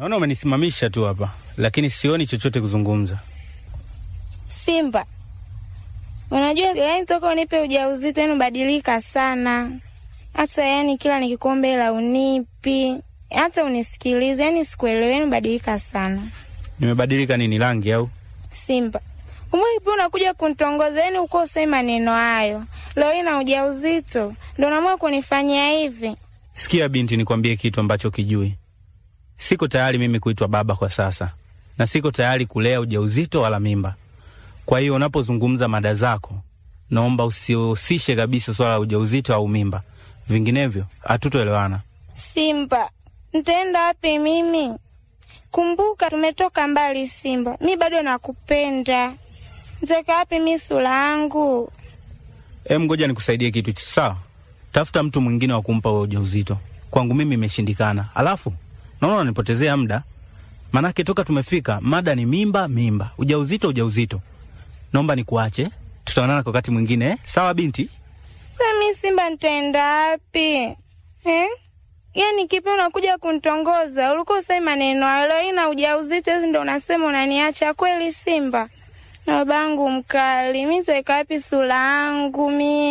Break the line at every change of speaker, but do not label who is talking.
Naona umenisimamisha tu hapa, lakini sioni chochote kuzungumza.
Simba, unajua yani toka unipe ujauzito yani ubadilika sana, hata yani kila nikikuomba hela unipi, hata unisikilize, yani sikuelewi, yani ubadilika sana.
Nimebadilika nini, rangi au?
Simba, umwipi unakuja kunitongoza, yani uko usemi maneno hayo, leo hii na ujauzito ndo naamua kunifanyia hivi.
Sikia binti, nikwambie kitu ambacho kijui. Siko tayari mimi kuitwa baba kwa sasa, na siko tayari kulea ujauzito wala mimba. Kwa hiyo unapozungumza mada zako, naomba usihusishe kabisa swala la ujauzito au mimba, vinginevyo hatutoelewana.
Simba, ntaenda wapi mimi? Kumbuka tumetoka mbali Simba, mi bado nakupenda. Nitaweka wapi mi sura yangu?
Em, ngoja nikusaidie kitu sawa. Tafuta mtu mwingine wa kumpa wewe ujauzito. Kwangu mimi imeshindikana. Alafu naona unanipotezea muda, manake toka tumefika mada ni mimba, mimba, ujauzito, ujauzito. Naomba nikuache, tutaonana kwa wakati mwingine eh? Sawa binti?
Sasa mi Simba nitaenda wapi eh? Yaani kipi unakuja kunitongoza? Ulikuwa usemi maneno hayo, leo hii na ujauzito hizi ndo unasema unaniacha kweli Simba? Na babangu mkali, mi nitaweka wapi sura yangu mi